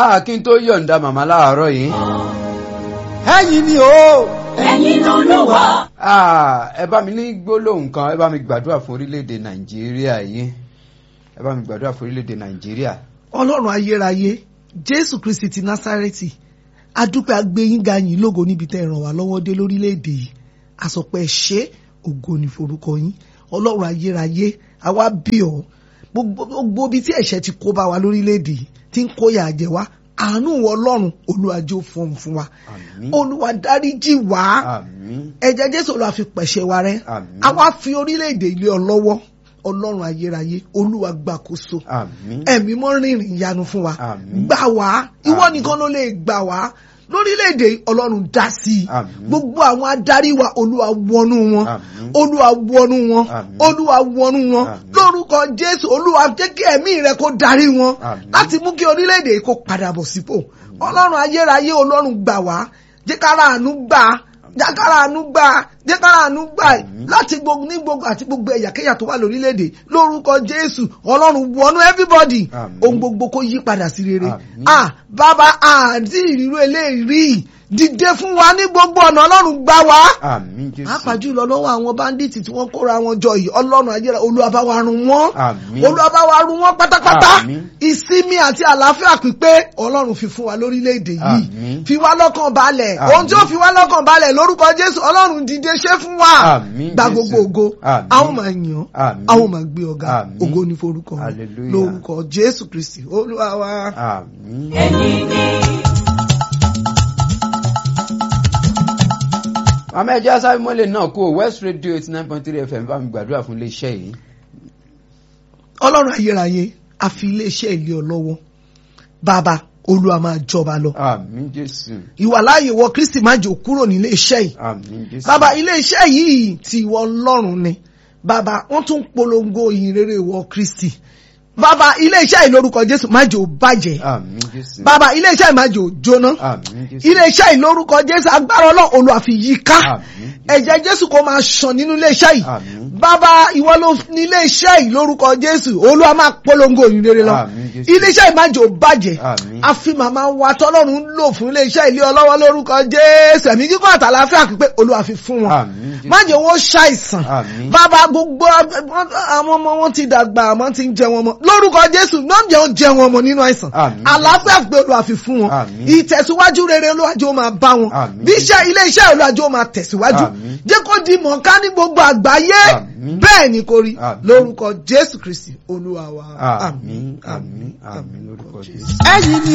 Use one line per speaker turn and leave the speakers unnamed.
Ah, kí n tó yọ̀ǹda màmá láàárọ̀ yìí. ẹ̀yin ni o.
ẹ̀yin lolúwa.
Ah, ẹ bá mi ní gbólóhùn kan ẹ bá mi gbàdúrà fún orílẹ̀-èdè nàìjíríà yìí ẹ bá mi gbàdúrà fún orílẹ̀-èdè nàìjíríà.
ọlọ́run ayérayé jésù kristi ti násárẹ́tì adúpẹ́ agbẹ́yìnga yín lógo níbi tẹ́ ẹ ràn wá lọ́wọ́ dé lórílẹ̀‐èdè yìí àsọpẹ́ ṣé ògo ní forúkọ yín ọlọ́run ayérayé àwa bí ọ gbogbo ibi tí ẹ̀ṣẹ̀ ti kó bá wa lórílẹ̀‐èdè yìí tí ń kóyà jẹ wá àánú wọ ọlọ́run olúwàjò fọhùn fún wa
Àmín.
olúwa dáríjì wá
àmín
ẹ̀jẹ̀ jésù olúwa fi pẹ̀ṣẹ̀ wa rẹ́
Àmín.
àwa fi orílẹ̀‐èdè ilé ọ lọ́wọ́ ọlọ́run ayérayé olúwa gbàkóso
àmín
ẹ̀mí mọ́ rìnrìn ìyanu fún wa
Àmín.
gbà wá ìwọ
Àmín.
nìkan ló lè gbà wá lórílẹ̀‐èdè ọlọ́run dá sí i
Àmín.
gbogbo àwọn adarí wa olúwa wọnú wọn
Àmín.
olúwa wọnú wọn
Àmín.
olúwa wọnú wọn
Àmín.
lórúkọ jésù olúwa jẹ́ kí ẹ̀mí rẹ kó darí wọn
Àmín.
láti mú kí orílẹ̀‐èdè yìí kó padà bọ̀ sípò ọlọ́run ayérayé ọlọ́run gbà wá jẹ́ kára àánú gbà jẹ́ kára àánú gbà jẹ́ kára àánú gbà
Àmín.
láti gbogbo ní gbogbo àti gbogbo ẹ̀yàkẹ́yà tó wà lórílẹ̀‐èdè lórúkọ jésù ọlọ́run wọnú everybody
Àmín.
ohun gbogbo kó yí padà sí rere
Àmín.
ah bàbá àti ìrírú eléyìí dìde fún wa ní gbogbo ọ̀nà ọlọ́run gbà wá
àmín jésù
pàápàá jùlọ lọ́wọ́ àwọn báńdíìtì tí wọ́n kóra wọn jọ yìí ọlọ́run ayéra olúwa bá wa run wọ́n
Àmín.
olúwa bá wa run wọ́n pátápátá
Àmín.
ìsinmi àti àlàáfíà pípé ọlọ́run fi fún wa lórílẹ̀‐èdè yìí
Àmín.
fi wá lọ́kàn balẹ̀
Àmín.
ohun tí ó fi wá lọ́kàn balẹ̀ lórúkọ jésù ọlọ́run dìde ṣe fún wa
Àmín,
gba
Jésù.
gbogbo ògo
Àmín.
a ó máa yàn ọ́
Àmín.
a ó máa gbé ọ̀gá
Àmín.
ògo ní forúkọ rẹ̀.
Hallelujah.
lórúkọ jésù kristi olúwa wa.
àmín.
ẹ̀yin ni
màmá ẹjẹ asábí mọ́lẹ̀ náà kú o west radio eighty nine point three fm bá mi gbàdúrà fún iléeṣẹ́ yìí.
ọlọ́run ayérayé a fi iléeṣẹ́ ilé ọ lọ́wọ́ bàbá olúwa máa jọba lọ
àmín jésù
ìwàláàyè wọ kristi má jò kúrò nílé iṣẹ́ yìí
àmín jésù.
bàbá ilé iṣẹ́ yìí ti ìwọ ọlọ́run ni bàbá wọ́n tún polongo ìyìn rere ìwọ kristi bàbá ilé iṣẹ́ yìí lórúkọ jésù má jò bàjẹ́
àmín jésù.
bàbá ilé iṣẹ́ yìí má jò jóná
àmín jésù.
ilé iṣẹ́ yìí lórúkọ jésù agbára ọlọ́run olúwa fi yí ká
Àmín.
ẹ̀jẹ̀ jésù kó máa ṣàn nínú ilé iṣẹ́ yìí
Àmín.
bàbá ìwọ ló ní ilé iṣẹ́ yìí lórúkọ jésù olúwa máa polongo ìyìn rere lọ
Àmín, Jésù.
ilé iṣẹ́ yìí má jò bàjẹ́
Àmín.
a fi màmá wa tọ́lọ́run lò fún ilé iṣẹ́ ilé ọlọ́wọ́ lórúkọ jésù ẹ̀mí kíkọ́ àtàlàáfíà pípé olúwa fi fún wọn
Àmín, Jésù.
má jẹ́ wọn ṣàìsàn
Àmín.
bàbá gbogbo àwọn ọmọ wọn ti dàgbà àmọ́ ti ń jẹ wọn mọ́ lórúkọ jésù náà jẹ́ wọn jẹ wọn mọ́ nínú àìsàn
Àmín.
àlàáfíà pé olúwa fi fún wọn
Àmín.
ìtẹ̀síwájú rere olúwàjò ó máa bá wọn
Àmín.
bí iṣẹ́ ilé iṣẹ́ olúwàjò ó máa tẹ̀síwájú
Àmín.
jẹ́ kó di mọ̀ọ́ká ní gbogbo àgbáyé
Àmín.
bẹ́ẹ̀ ni kò rí
Àmín.
lórúkọ jésù kristi olúwa wa
àmín àmín àmín lórúkọ jésù.
ẹ̀yin ni